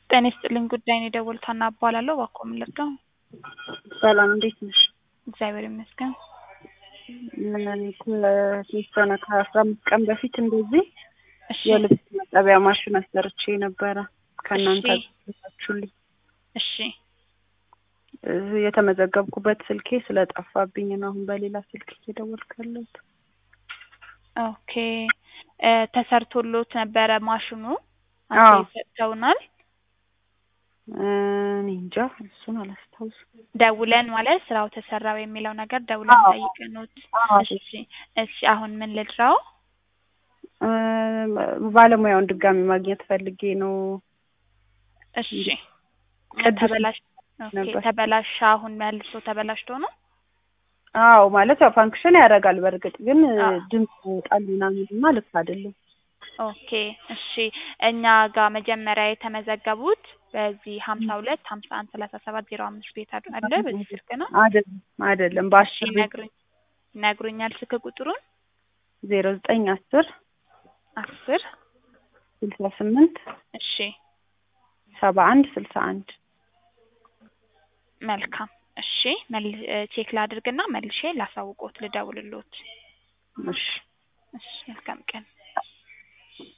ጤና ይስጥልኝ ጉዳይ ነው የደወሉት ሀና እባላለሁ። እባክዎ ምን ልርዳው? ሰላም እንዴት ነሽ? እግዚአብሔር ይመስገን። ከተወሰነ ከአስራ አምስት ቀን በፊት እንደዚህ እሺ የልብስ ማጠቢያ ማሽን አሰርቼ ነበረ ከእናንተ እሺ። ታችሁልኝ እሺ የተመዘገብኩበት ስልኬ ስለጠፋብኝ ነው አሁን በሌላ ስልክ እየደወልኩ ያለሁት። ኦኬ እ ተሰርቶሎት ነበረ ማሽኑ አዎ። አንተ ሰጥተውናል። እኔ እንጃ እሱን አላስታውስም። ደውለን ማለት ስራው ተሰራው የሚለው ነገር ደውለን አዎ። ጠይቀኑት። አዎ። እሺ እሺ አሁን ምን ልድራው? እ ባለሙያውን ድጋሚ ማግኘት ፈልጌ ነው። እሺ ቅድስት ተበላሽ ኦኬ ነበር። ተበላሻ አሁን መልሶ ተበላሽቶ ነው? አዎ ማለት ያው ፋንክሽን ያደርጋል በእርግጥ ግን አዎ። ድምፅ ቃል ምናምን እና ልክ አይደለም። ኦኬ እሺ እኛ ጋር መጀመሪያ የተመዘገቡት በዚህ ሀምሳ ሁለት ሀምሳ አንድ ሰላሳ ሰባት ዜሮ አምስት ቤት አድ- አለ በዚህ ስልክ ነው። አይደለም አይደለም እሺ በአስር ቤት ይነግሩኝ ይነግሩኛል ስልክ ቁጥሩን ዜሮ ዘጠኝ አስር አስር ስልሳ ስምንት እሺ ሰባ አንድ ስልሳ አንድ መልካም እሺ መል ቼክ ላድርግና መልሼ ላሳውቆት ልደውልሎት። እሺ እሺ መልካም ቀን